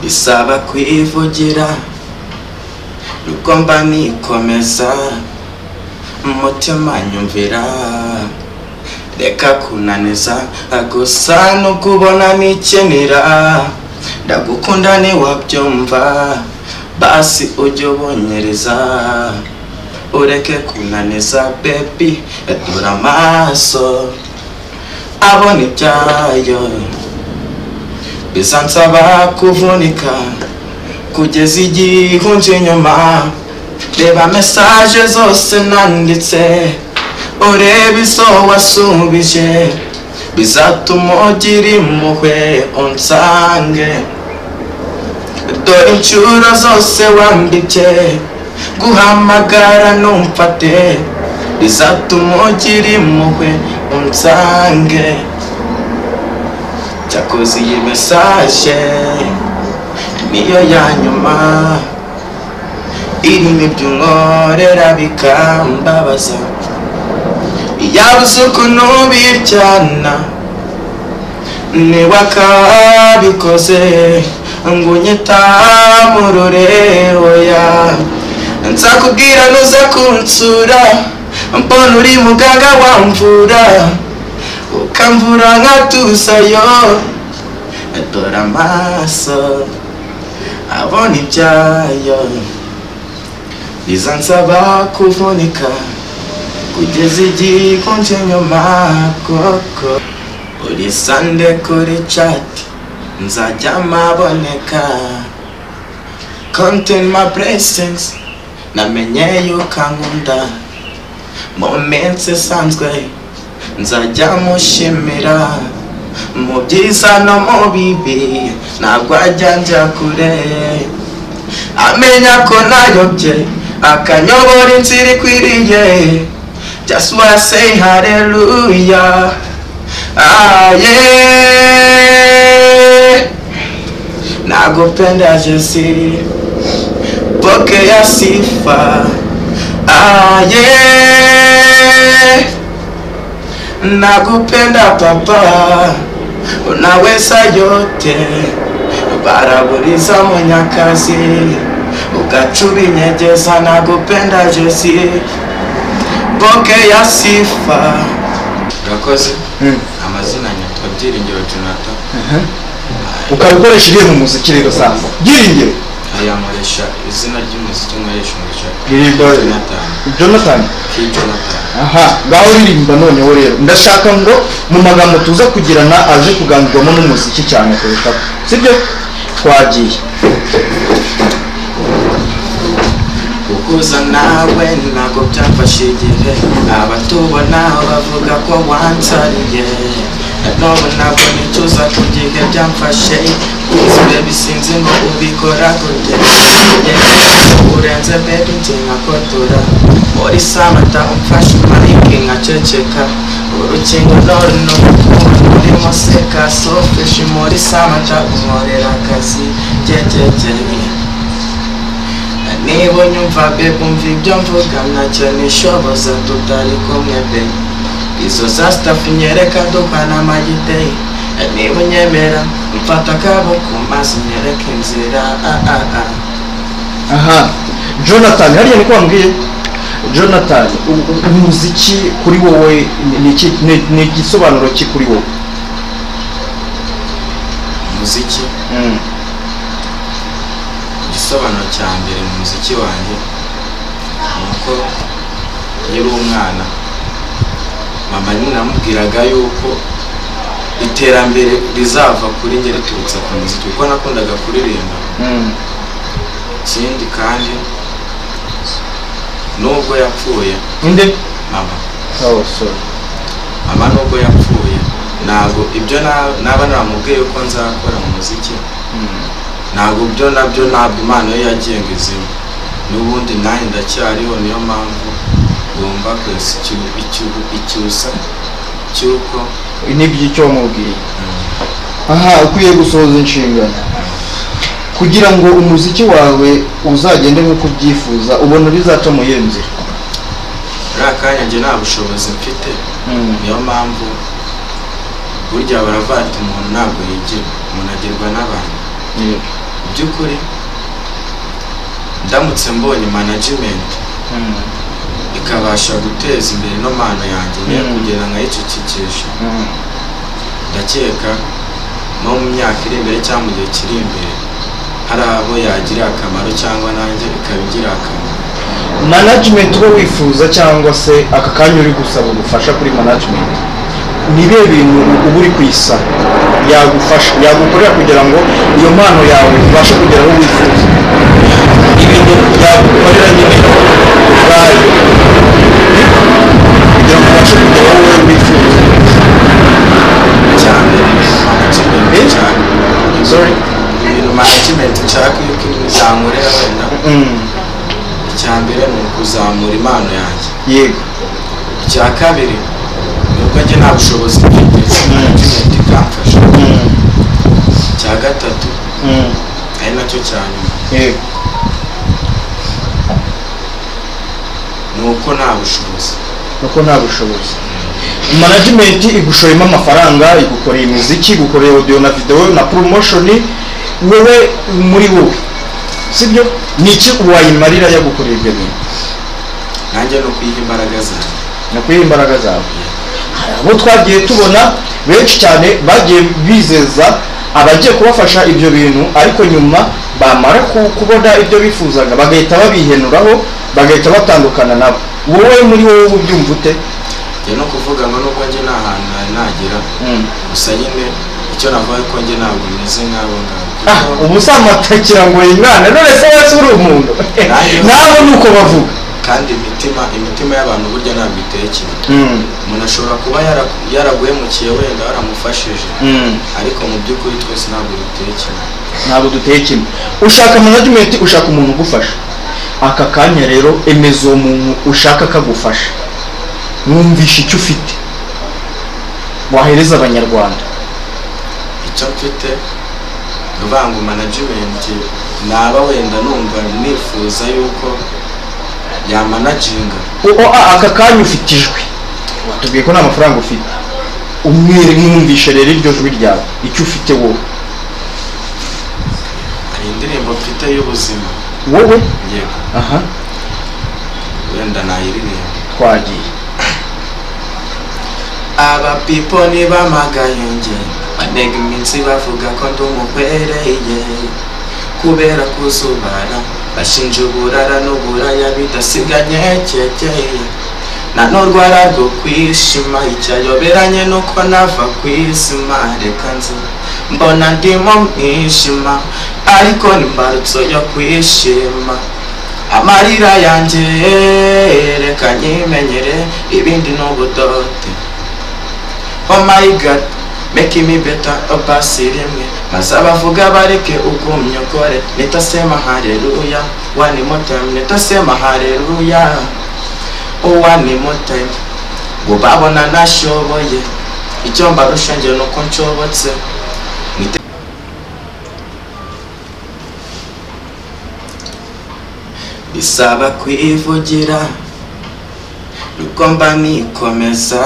bisaba kwivugira nuko mba nikomeza umutima nyumvira reka kunaniza gusa nukubona nikenera ndagukunda ntiwabyumva basi ujye ubonyereza ureke kunaniza bebi dore amaso abona ibyayo bizansaba kuvunika kugeza igihe unje inyuma reba mesaje zose nanditse urebe izo wasubije bizatuma ugira impuhwe unsange dore inshuro zose wanditse guhamagara numfate bizatuma ugira impuhwe unsange cyakoze iyi mesaje niyo ya nyuma irimo ibyo unkorera bikambabaza yabuze ukuntu biryana niba akabikoze ngo unyita mu rurehoya nzakubwira nuza kunsura mbona uri muganga wamvura ukamvura nkatusayo dore amaso abona ibyayo bizansaba kuvunika kugeza igihe kunje nyuma koko uri sande kuri cati nzajya maboneka content my blessings namenye yuko ankunda mu minsi isanzwe nzajya mushimira mu byiza no mu bibi ntabwo ajya njya kure amenya ko nayobye akanyobora inzira ikwiriye just wanna say hallelujah ah yeah nakupenda Jesi pokea sifa ah yeah nakupenda papa unaweza yote baraburiza munyakazi ukatubinyenyeza nakupenda Jesi pokea sifa urakoze amazina nyitwa byiringiro jonathan ukabikoresha ugiye mu muziki rero sasa byiringiro ayamuresha izina ry'umuziki nkoresha umuresha Byiringiro. jonathan jonathan ki jonathan aha ngaho uririmba noneho rero ndashaka ngo mu magambo tuza kugirana aje kuganirwamo n'umuziki cyane kurusha sibyo twagiye kukuza nawe ntabwo byamfashe igihe abatubona bavuga ko wansariye none ntabwo nicuza ku gihe byamfashe kuzure bisinzi ngo ubikora gute urenze bebi nje nkakotora muri samata umfashe umarike nkaceceka urukingo none ni urukundo urimo seka sofeshi muri samata unkorera akazi gegegeye niba unyumva bebe umva ibyo mvuga ntacyo nishoboza tutari kumwe be izo za sitafu nyereka duhana amayideye niba unyemera mfata akabo ku mazi nyereka inzira ah ah ah aha jonathan hariya ni ko wambwiye jonathan u- u- umuziki kuri wowe ni- ni iki- ni- ni igisobanuro ki kuri wowe umuziki igisobanuro cya mbere mu muziki wanjye ni uko iyo uri umwana mama nyine namubwiraga yuko iterambere rizava kuri njye riturutse ku muziki kuko nakundaga kuririmba Mm. ikindi kandi nubwo yapfuye ninde mama oh sorry mama nubwo yapfuye ntabwo ibyo na- naba namubwiye ko nzakora mu muziki ntabwo byo nabyo ntabwo impano ye yagenga izima n'ubundi nanjye ndacyariho niyo mpamvu ngomba kwesa ikibu- ikibu- icyusa cy'uko n'iby'icyo wamubwiye aha ukwiye gusohoza inshingano kugira ngo umuziki wawe uzagende nk'uko ubyifuza ubona bizaca mu iyo nzira uriya kanya njye nta bushobozi mfite niyo mpamvu burya baravuga ati umuntu ntabwo yigira umuntu agirwa n'abantu by'ukuri ndamutse mbonye management ikabasha guteza imbere ino mpano yanjye niyo Mm. kugera nkayicecekesha ndakeka no mu myaka iri imbere cyangwa mu gihe kiri imbere hari abo yagirira akamaro cyangwa nanjye ikaba igira akamaro management uba wifuza cyangwa se aka kanya uri gusaba ubufasha kuri management ni bihe bintu uba uri kuyisaba yagufasha yagukorera kugira ngo iyo mpano yawe ibashe kugera aho wifuza ibintu yagukorera nyine ubwayo kugira ngo ubashe kugera aho wowe wifuza cyane management Eh? cyane sorry ibintu management nshaka yuko izankorera wenda Mm, icya mbere ni ukuzamura impano yanjye yego icya kabiri ni uko njye nta bushobozi mfite management ikamfasha Mm, icya gatatu mm, ari nacyo cya nyuma yego ni uko nta bushobozi kuko nta bushobozi management igushoremo amafaranga igukoreye imiziki igukoreye audio na video na promotion wowe muri wowe sibyo niki wayimarira yagukoreye ibyo bintu nanjye ni ukuyiha imbaraga zanjye nakuyiha imbaraga zawe hari abo twagiye tubona benshi cyane bagiye bizeza abagiye kubafasha ibyo bintu ariko nyuma bamara ku- kubona ibyo bifuzaga bagahita babihenuraho bagahita batandukana nabo wowe muri wowe uba ubyumva ute njye no kuvuga ngo nubwo njye nta hantu nari nagera Mm. gusa nyine icyo navuga ko njye ntabwo meze nk'abo ngabo Ah, kuko ubu si amatakira ngo yimwana none se wese uri umuntu nabo ni uko bavuga kandi imitima imitima y'abantu burya ntabwo itekera umuntu ashobora kuba yara- yaraguhemukiye wenda waramufashije ariko mu by'ukuri twese ntabwo dutekera ntabwo duteye kimwe ushaka management ushaka umuntu ugufasha aka kanya rero emeza uwo muntu ushaka akagufasha mwumvisha icyo ufite wahereza abanyarwanda icyo mfite ni uvuga ngo management naba wenda numva nifuza yuko yamanaginga O- o- a- aka kanya ufite ijwi watubwiye ko nta mafaranga ufite umwere mwumvishe rero iryo jwi ryawe icyo ufite wowe hari indirimbo mfite y'ubuzima wowe yego aha wenda nayiririmba twagiye aba pipo ntibamagaye njye banega iminsi bavuga ko ndi umukwereye kubera kuzubara bashinja uburara n'uburaya bidasiganye kekeye na n'urwara rwo kwishima icyayoberanye nuko nava ku izima reka nze mbona ndimo mwishima ariko ni imbarutso yo kwishima amarira yanjye reka nyimenyere ibindi ni ubudote oh my god make me better opasi rimwe maze abavuga bareke ugumyogore nitasema haleluya one more time nitasema haleluya oh one more time ngo babona nashoboye icyo mbarusha njye ni uko nshobotse Nite- bisaba kwivugira nuko mba nikomeza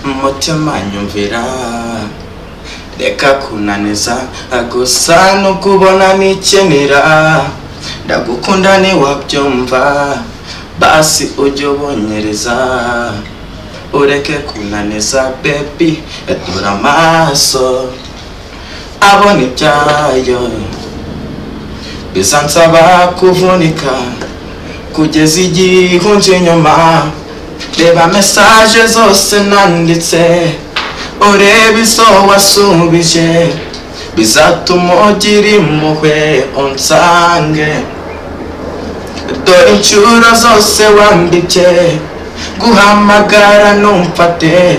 umutima nyumvira reka kunaniza gusa no kubona nikenera ndagukunda ntiwabyumva basi ujye ubonyereza ureke kunaniza bebi atura amaso abona ibyayo bizansaba kuvunika kugeza igihe unje inyuma reba mesaje zose nanditse urebe izo wasubije bizatuma ugira impuhwe unsange dore inshuro zose wanditse guhamagara numfate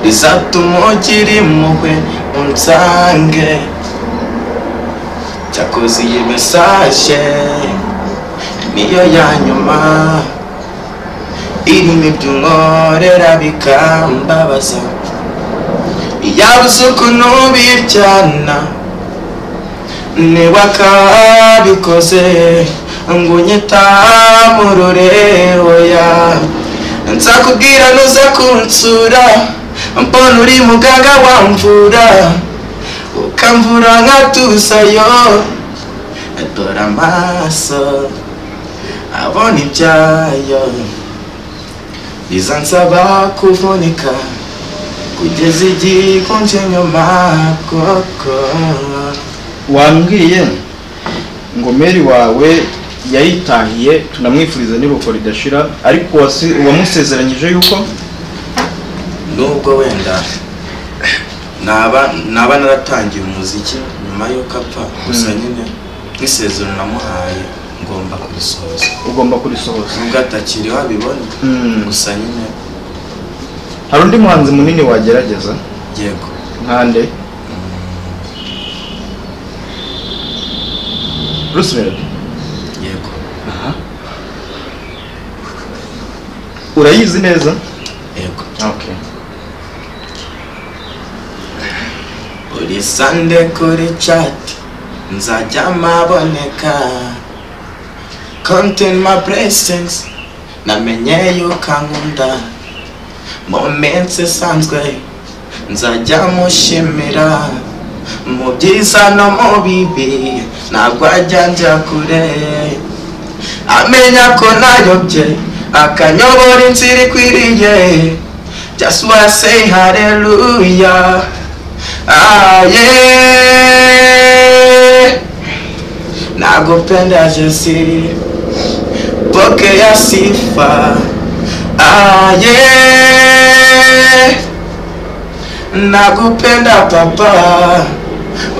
bizatuma ugira impuhwe unsange cyakoze iyi mesaje niyo ya nyuma irimo ibyunkorera bikambabaza yabuze ukuntu biryana niba akabikoze ngo unyita mu rurehoya nzakubwira nuza kunsura mbona uri muganga wamvura ukamvura nka tusayo atora amaso abona ibyayo biza nsaba kuvunika kugeza igikonje nyuma koko wambwiye ngomeri wawe yayitahiye tunamwifuriza n'iruhuko ridashira ariko wasi- wamusezeranyije yuko nubwo wenda naba naba naratangiye umuziki nyuma y'uko apfa gusa nyine nk'isezerano namuhaye ngomba kurisohoza ugomba kurisohoza nubwo atakiriho abibona Mm. gusa nyine hari undi muhanzi munini wagerageza yego nkande bruce melody yego urayizi neza yego okay buri sande kuri cati nzajya maboneka konti ma blessings namenye yuko ankunda mu minsi isanzwe nzajya mushimira mu byiza no mu bibi ntabwo ajya njya kure amenya ko nayobye akanyobora inzira ikwiriye just wanna say hallelujah Ah, yeah. Nakupenda Jesi, pokea sifa. Ah, yeah. Nakupenda Baba,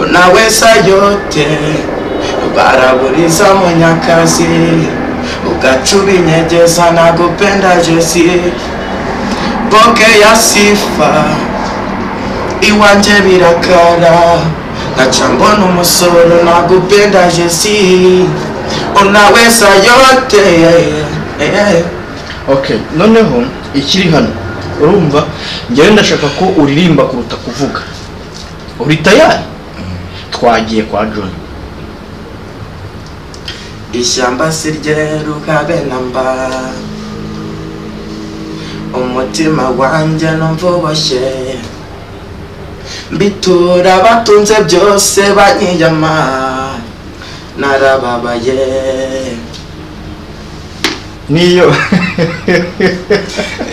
unaweza yote, baraburiza mwenyakazi, ukatubinyenyeza. Nakupenda Jesi, pokea sifa iwanje birakara nkaca mbona umusoro nagupenda jesi unaweza yote Eh, okay noneho ikiri hano urumva njyewe ndashaka ko uririmba kuruta kuvuga uri tayari twagiye kwa john ishyamba si ryeruka benamba umutima wanjye numva uboshye mbitura batunze byose banyiyama narababaye niyo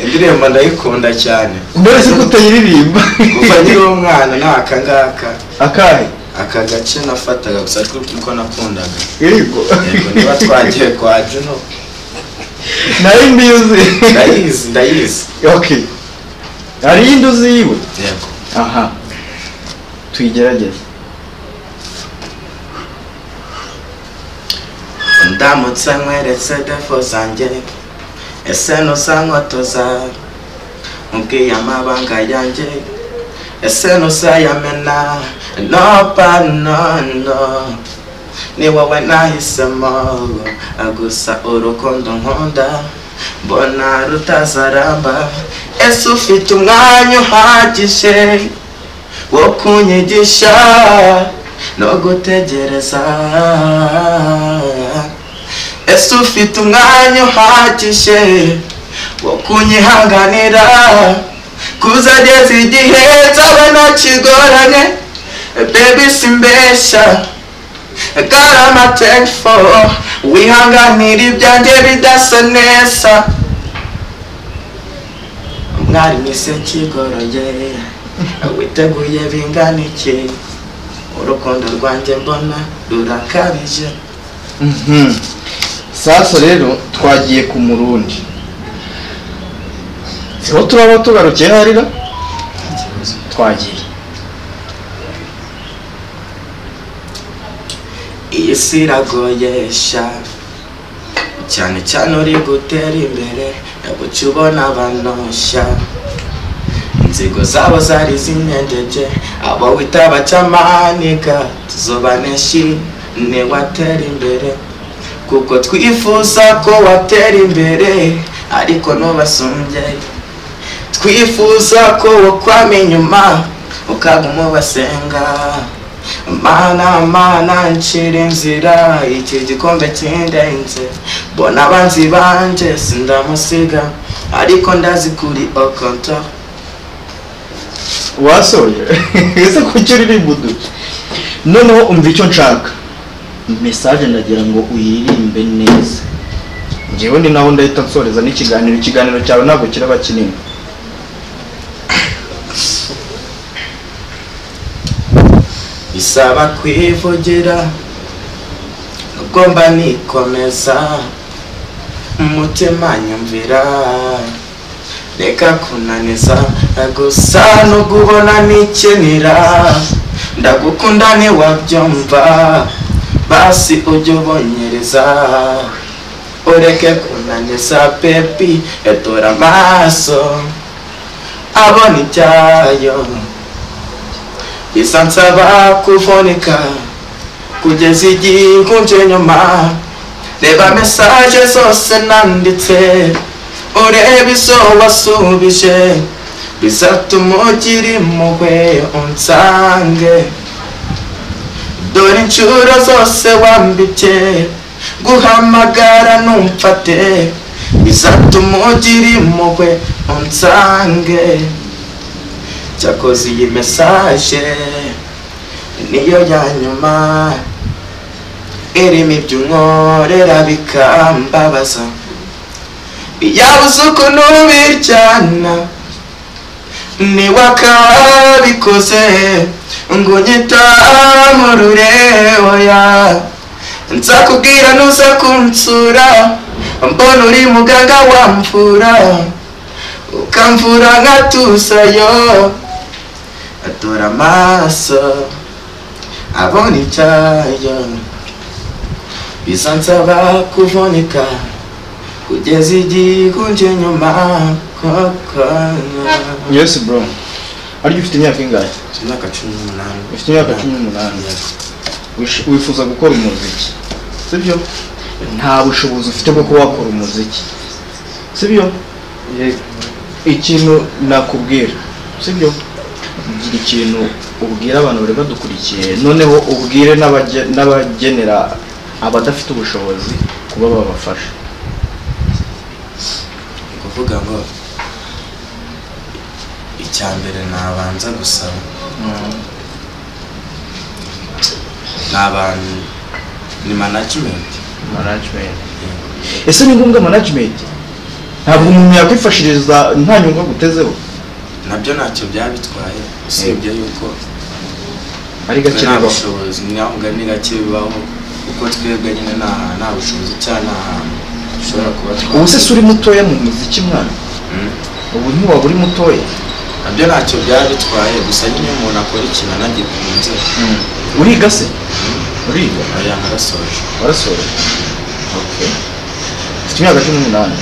indirimbo ndayikunda cyane mbere si utayiririmba kuva nkiri umwana nta akangaka akahe aka gace nafataga gusa kuko nakundaga yego yego niba twagiye kwa juno nari mbizi ndayizi ndayizi okay hari iyindi uzi yiwe yego aha tuyigerageze ndamutse nkweretse defo zanjye ese ntuzankotoza nkubwiye amabanga yanjye ese ntuzayamena nopa nono ni wowe nahisemo gusa urukundo nkunda mbona rutazaramba ese ufite umwanya uhagije wo kunyigisha no gutegereza ese ufite umwanya uhagije wo kunyihanganira kuzageza igihe nzaba ntakigoranye bebi simbeshya garama tenfo wihanganira ibyanjye bidasa neza mwari mwese kigoroye witeguye bingana iki urukundo rwanjye mbona rurakabije Mhm. sasa rero twagiye ku murundi siho turaba tugarukiye harira twagiye iyi si iragoyesha cyane cyane uri gutera imbere ndaguca ubona abanoshya inzigo zabo zari z'imyengeje abo wita abacamanika tuzobaneshi niwatera imbere kuko twifuza ko watera imbere ariko ntubasumbye twifuza ko wokwama inyuma ukaguma ubasenga mana mana nshira inzira iki gikombe kindenze bona abanzi banje sindamusiga ariko ndazi kuri okonto wasoje ese kuki uri budu noneho umva icyo nshaka mesaje ndagira ngo uyirimbe neza njyewe ni naho ndahita nsoreza n'ikiganiro ikiganiro cyawe ntabwo kiraba kinini bisaba kwivugera nubwo mba nikomeza umutima nyumvira reka kunaniza gusa no kubona nikenera ndagukunda ntiwabyumva basi ujye ubonyereza ureke kunaniza pepi etora amaso abona icyayo bisa nsaba kuvunika kugeza igihe nkunje nyuma reba mesaje zose nanditse urebe izo wasubije bizatuma ugira impuhwe unsange dore inshuro zose wambike guhamagara numfate bizatuma ugira impuhwe unsange cyakoze iyi mesaje niyo ya nyuma irimo ibyo unkorera bikambabaza yabuze ukuntu ubiryana niwe akabikoze ngo unyita mu rureoya nzakubwira nuza kunsura mbona uri muganga wamvura ukamvura nkatusayo atora amaso abona icyayo bisa nsaba kuvunika kugeza igikunje nyuma koko yesi bro ariyo ufite imyaka ingahe imyaka cumi n'umunani ufite imyaka cumi n'umunani Wish- wifuza gukora umuziki sibyo nta bushobozi ufite bwo kuba wakora umuziki sibyo ikintu nakubwira sibyo gira ikintu ubwira abantu bari badukurikiye noneho ubwire n'abage- n'abagenera abadafite ubushobozi kuba babafasha ni ukuvuga ngo icya mbere nabanza gusaba ni abantu ni management management ese ni ngombwa management ntabwo umuntu yakwifashiriza nta nyungu agutezeho nabyo ntacyo byabitwaye usibye yuko ari twe gake nta nabaho bushobozi ntabwo ni gake bibaho kuko twebwe nyine nta nta bushobozi cyangwa nta hantu dushobora kuba ubu se twakora. si uri mutoya mu muziki mwana Mm. ubu ntiwaba uri mutoya nabyo ntacyo byabitwaye gusa nyine umuntu akora ikintu anagikunze uriga se uriga aya narasoje warasoje Okay. ufite imyaka cumi n'umunani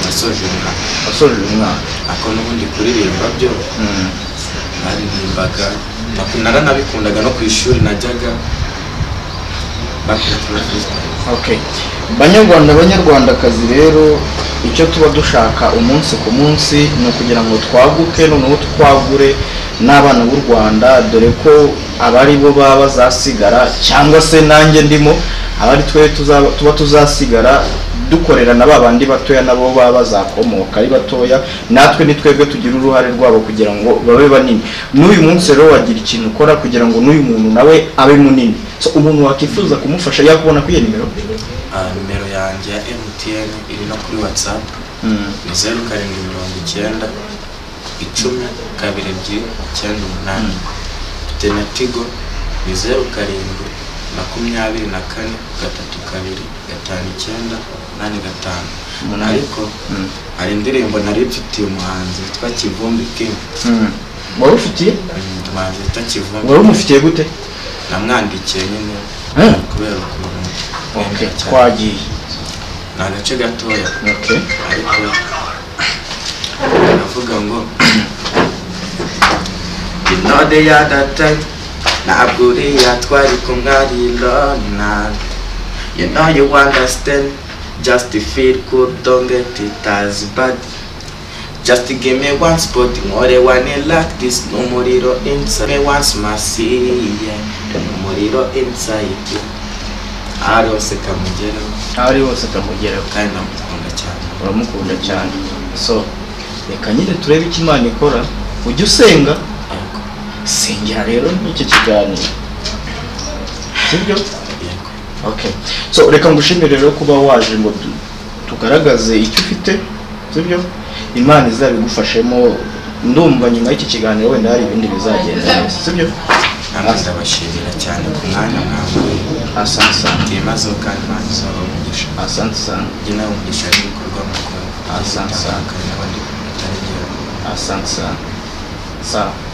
nasoje umwaka wasoje uyu mwaka ako n'ubundi kuririmba byo naririmbaga Naku- naranabikundaga no ku ishuri najyaga bakora freestyle. Okay. banyarwanda banyarwandakazi rero icyo tuba dushaka umunsi ku munsi ni ukugira ngo twaguke noneho twagure n'abana b'u rwanda dore ko abari bo baba bazasigara cyangwa se nanjye ndimo abari twe tuzaba- tuba tuzasigara dukorera na ba bandi batoya nabo baba bazakomoka ari batoya natwe ni twebwe tugira uruhare rwabo kugira ngo babe banini n'uyu munsi rero wagira ikintu ukora kugira ngo n'uyu muntu nawe abe munini so umuntu wakwifuza kumufasha yakubona kuri iyo nimero Ah, nimero yanjye ya mtn iri no kuri whatsapp ni zeru karindwi mirongo icyenda icumi kabiri ebyiri icyenda umunani mfite na tigo ni zeru karindwi makumyabiri na kane gatatu kabiri gatanu icyenda umunani gatanu Umunani. ariko hari indirimbo nari mfitiye umuhanzi witwa kivumbi king wari ufitiye Mm, umuhanzi witwa kivumbi wari umufitiye gute namwandikiye nyine Eh. kubera ukuntu Okay, nkunda cyane. twagiye ni agace gatoya Okay. ariko baravuga ngo inode ya data ntabwo uriya twari kumwe ari lona you know you understand just feel good don't get it as bad just give me one spot nkore one like this n'umuriro inside me once masiye n'umuriro inside aho ari hose kamugeraho aho ari hose kamugeraho kandi ndamukunda cyane uramukunda cyane so reka nyine turebe icyo imana ikora ujye usenga Yego. sengera rero n'iki kiganiro sibyo yego okay so reka ngushimire rero kuba waje ngo tu- tugaragaze icyo ufite sibyo imana izabigufashemo ndumva nyuma y'iki kiganiro wenda hari ibindi bizagenda neza sibyo namwe ndabashimira cyane ku mwanya mwamuye asante sana ibibazo kandi nanjye uzaba umugisha asante sana njye nawe umugisha w'ibikorwa mukora Asante sana. kandi n'abandi mutaregera asante sana sawa